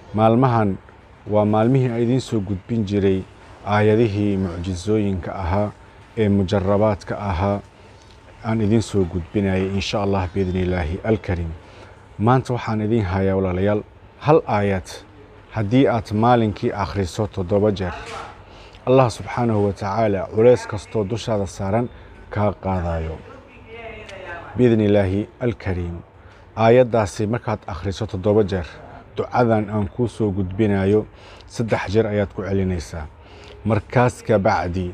maalmahan waa maalmihii aan idiin soo gudbin jiray aayadihii mucjisooyinka ahaa ee mujarabaadka ahaa aan idiin soo gudbinayay insha allah biidni illaahi alkariim maanta waxaan idiin hayaa walaalayaal hal aayad haddii aad maalinkii akhriso toddoba jeer allah subxaanahu wa tacaala culays kastoo dushaada saaran kaa qaadayo biidni illaahi alkariim aayaddaasi markaad akhriso toddoba jeer ducadan aan kuu soo gudbinayo saddex jeer ayaad ku celinaysaa markaas ka bacdi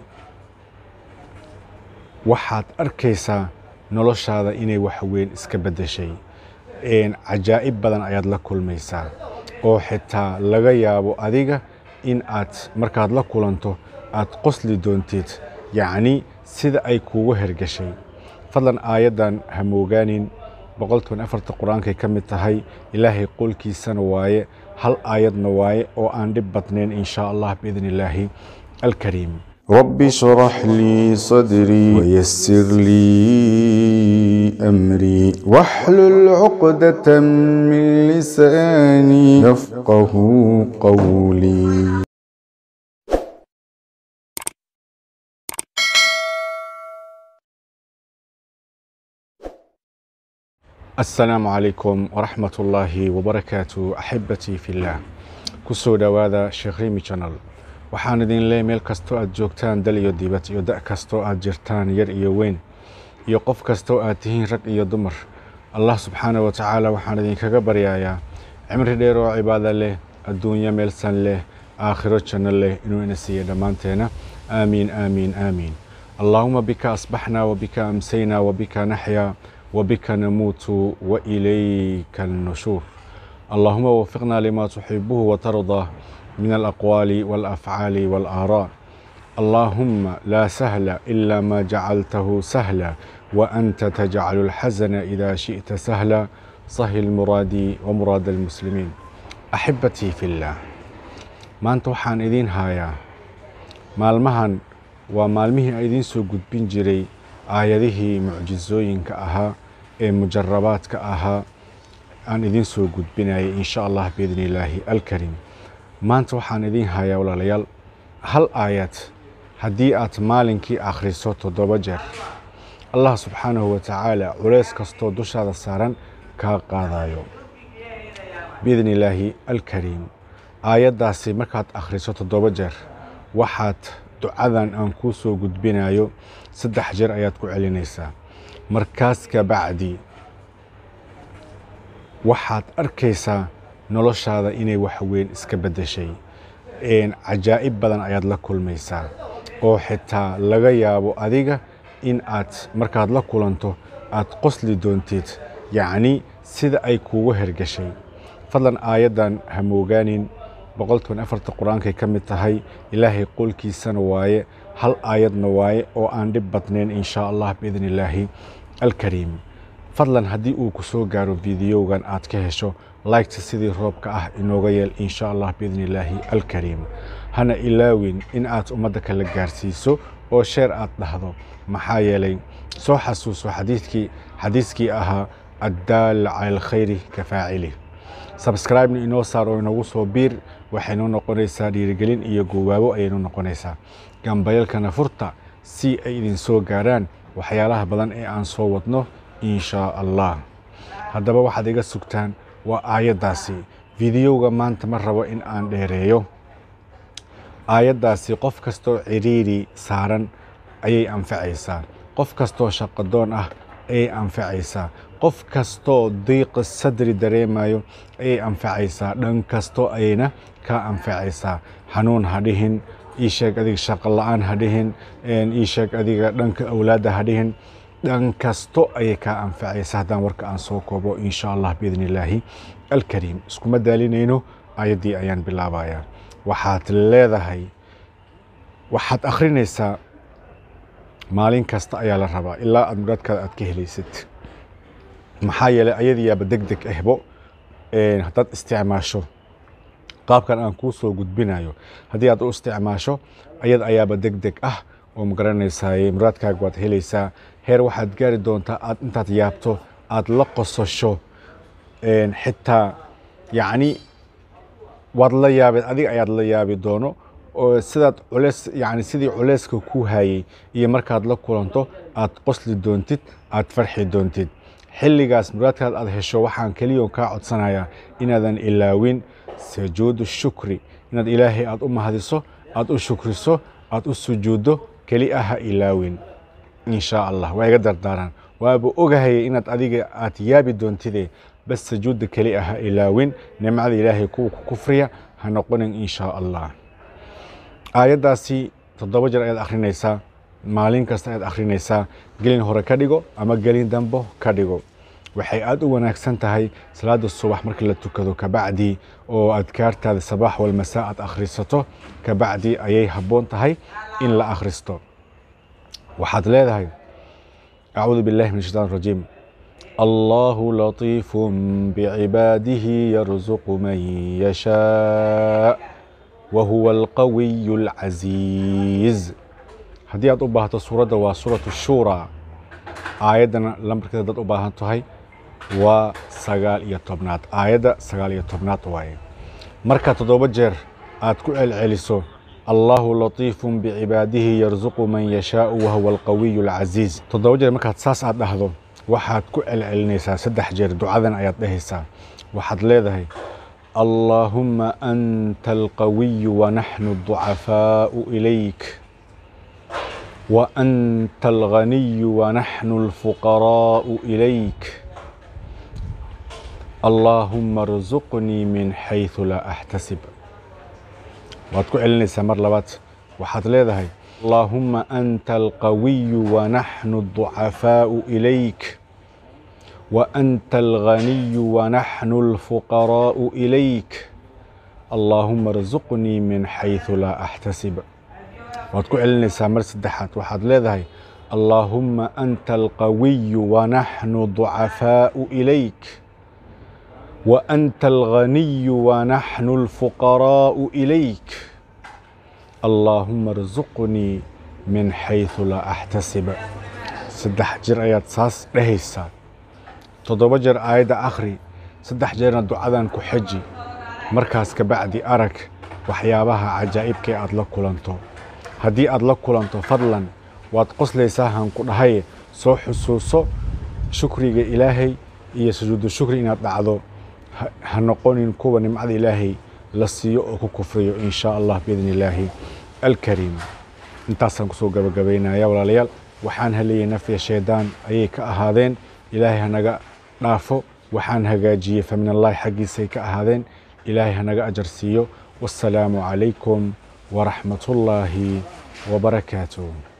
waxaad arkaysaa noloshaada inay wax weyn iska beddeshay cajaa'ib badan ayaad la kulmaysaa oo xitaa laga yaabo adiga in aad markaad la kulanto aad qosli doontid yacni sida ay kuugu hergashay fadlan aayaddan ha moogaanin boqolkiiban afarta qur-aankay ka mid tahay ilaahay qolkiisana waaye hal aayadna waaye oo aan dhib badnayn in shaa allah biidni illaahi alkariim رب اشرح لي صدري ويسر لي أمري واحلل عقدة من لساني يفقه قولي asalaamu calaykum waraxmat ullaahi wabarakaatu axibbatii fillaah ku soo dhowaada sheekh rimi janal waxaan idin leey meel kastoo aad joogtaan dal iyo dibad iyo da' kastoo aad jirtaan yar iyo weyn iyo qof kastoo aad tihiin rag iyo dumar allah subxaanah wa tacaala waxaan idinkaga baryayaa cimri dheer oo cibaado leh adduunyo meelsan leh aakhiro janno leh inuu ina siiya dhammaanteena aamiin aamiin aamiin allaahuma bika asbaxnaa wabika amsaynaa wabika naxyaa وبك نموت وإليك النشور اللهم وفقنا لما تحبه وترضى من الأقوال والأفعال والآراء اللهم لا سهل إلا ما جعلته سهلا وأنت تجعل الحزن إذا شئت سهلا صهل مرادي ومراد المسلمين أحبتي في الله ما أنت وحان إذين هايا maalmahan waa maalmihii aan idiin soo gudbin jiray aayadihii mucjisooyinka ahaa ee mujarabaadka ahaa aan idiin soo gudbinayay insha allah biidni illaahi alkariim maanta waxaan idiin hayaa walaalayaal hal aayad haddii aad maalinkii akhriso toddoba jeer allah subxaanahu wa tacaala culays kastoo dushaada saaran kaa qaadayo biidni illaahi alkariim aayaddaasi markaad akhriso toddoba jeer waxaad ducadan aan kuu soo gudbinayo saddex jeer ayaad ku celinaysaa markaas ka bacdi waxaad arkaysaa noloshaada inay wax weyn iska beddeshay cajaa'ib badan ayaad la kulmaysaa oo xitaa laga yaabo adiga in aad markaad la kulanto aad qosli doontid yacni sida ay kuugu hergashay fadlan aayaddan ha moogaanin boqolkiiban afarta qur-aankay ka mid tahay ilaahay qolkiisana waaye hal aayadna waaye oo aan dhib badnayn in shaa allah biidni illaahi alkariim fadlan haddii uu ku soo gaaro fideogan aad ka hesho laygta sidii roobka ah inooga yeel in shaa allah biidni illaahi alkariim hana ilaawin in aad ummadda kala gaarsiiso oo sheer aad dhahdo maxaa yeelay soo xasuuso xadiidkii xadiiskii ahaa addaal cala alkhayri ka faacili sabscribena inoo saar oo inagu soo biir waxaynu noqonaysaa dhiirigelin iyo goowaabo ayaynu noqonaysaa gambayalkana furta si ay idin soo gaaraan waxyaalaha badan ee aan soo wadno in shaa allah haddaba waxaad iga sugtaan waa aayaddaasi fideoga maanta ma rabo in aan dheereeyo aayaddaasi qof kastoo ciriiri saaran ayay anfacaysaa qof kastoo shaqadoon ah ayay anfacaysaa qof kastoo diiqa sadri dareemayo ayay anfacaysaa dhan kastoo ayayna kaa anfacaysaa xanuun ha dhihin ii sheeg adiga shaqo la-aan ha dhihin ii sheeg adiga dhanka awlaadda ha dhihin dhan kasto ayay kaa anfacaysaa haddaan warka aan soo koobo insha allah biidni illaahi alkariim iskuma daalinayno ayaddii ayaan bilaabayaa waxaad leedahay waxaad akhrinaysaa maalin kasta ayaa la rabaa ilaa aad muraadkaada aad ka helaysid maxaa yeelay ayadiyaaba deg deg ahbo haddaad isticmaasho qaabkan aan kuu soo gudbinayo haddii aad u isticmaasho ayad ayaaba deg deg ah oo magaranaysaay muraadkaaga waad helaysaa heer waxaad gaari doontaa aad intaad yaabto aad la qosasho xitaa yacni waad la yaabeen adiga ayaad la yaabi doono oo sidaad culeys yani sidii culeyska ku hayay iyo markaad la kulanto aad qosli doontid aad farxi doontid xilligaas muraadkaad aad hesho waxaan keliya kaa codsanayaa inaadan ilaawin sujuudu shukri inaad ilaahay aad u mahadiso aad u shukriso aad u sujuuddo keli ah ha ilaawin insha allah waa iga dardaaraan waaba ogahaya inaad adiga aad yaabi doontide bas sujuudda keli ah ha ilaawin nimcada ilaahay kuwa ku kufriya ha noqonin insha allah aayaddaasi toddoba jeer ayaad akhrinaysaa maalin kasta ayaad akhrinaysaa gelin hore ka dhigo ama gelin dambo ka dhigo waxay aad u wanaagsan tahay salaada subax markii la tukado kabacdi oo adkaartaada sabaax walmasaa aad akhrisato kabacdi ayay habboon tahay in la akhristo waxaad leedahay acuudu billahi min shaitaan rajiim allahu latiifu bicibaadihi yarzuqu man yashaa wahuwa alqawiyu alcasiiz haddii aad u baahato suuradda waa suuratu shuura aayaddana lambarkeeda dad u baahan tahay waa sagaal iyo tobnaad aayadda sagaal iyo tobnaad waaye marka toddoba jeer aad ku celceliso allahu latiifun bicibaadihi yarzuqu man yashaau wahuwa alqawiyu alcasiiz toddoba jeer markaad saas aad dhahdo waxaad ku celcelinaysaa saddex jeer ducadan ayaad dhehaysaa waxaad leedahay allaahumma anta alqawiyu wanaxnu aducafaau ilayk وأنت الغني ونحن الفقراء إليك اللهم ارزقني من حيث لا أحتسب waad ku celinaysaa mar labaad waxaad leedahay اللهم أنت القوي ونحن الضعفاء إليك وأنت الغني ونحن الفقراء إليك اللهم ارزقني من حيث لا أحتسب waad ku celinaysaa mar saddexaad waxaad leedahay allaahumma anta alqawiyu wanaxnu ducafaau ilayk wa anta alghaniyu wanaxnu alfuqaraau ilayk allaahuma arzuqnii min xaysu laa axtasib saddex jeer ayaad saas dhehaysaa toddoba jeer aayadda akhri saddex jeerna ducadan ku xeji markaas kabacdi arag waxyaabaha cajaa'ibkae aad la kulanto haddii aad la kulanto fadlan waad qoslaysaa hanku dhahay soo xusuuso shukriga ilaahay iyo sujuudu shukri inaad dhacdo ha noqonin kuwa nimcada ilaahay la siiyo oo ku kufriyo in shaa allah biidni illaahi alkariim intaasaan kusoo gabagabaynaya walaalayaal waxaan haleeyay nafya shaydaan ayay ka ahaadeen ilaahay hanaga dhaafo waxaan hagaajiyey famin allahi xaggiisay ka ahaadeen ilaahay hanaga ajar siiyo wassalaamu calaykum ورحمة الله وبركاته